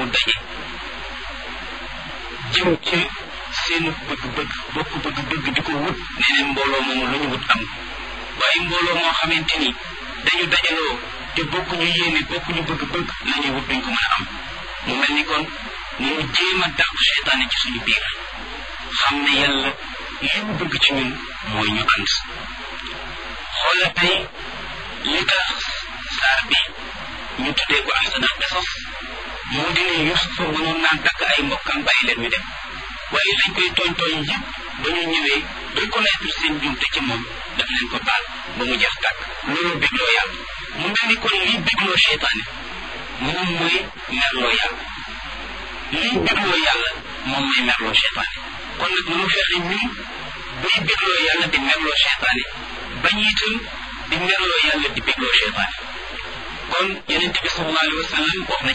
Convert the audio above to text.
mu daje jëm ci seen bëgg-bëgg bokk bëgg-bëgg di ko wut nee neen mbooloo moomu lu ñu wut am waaye mbooloo moo xamante ni dañu dajaloo te bokkuñu yéene bokkuñu bëgg-bëgg la ñuy wut duñ ko mën a am mu mel ni kon ñu jéem a dàq seytaane ci suñu biir xam ne yàlla li mu bëgg ci ñun mooy ñu ànd xoola tey li tax saar bi ñu tuddee ko ahsanal qisas moo di ne Yusufa mënoon naa dagg ay mbokkam bàyyi leen ñu dem waaye lañ koy tooñ tooñ yëpp ba ñu ñëwee reconnaître seen jumte ci moom daf leen ko baal ba mu jeex tàkk loolu bégloo yàlla mu mel ni kon liy bégloo seytaane moom mooy merloo yàlla liy bégloo yàlla moom mooy merloo seytaane kon nag mënu fexe ñun bay bégloo yàlla di merloo seytaane bañ itam di merloo yàlla di bégloo seytaane kon yonente bi sallallahu alayhi wa sallam wax na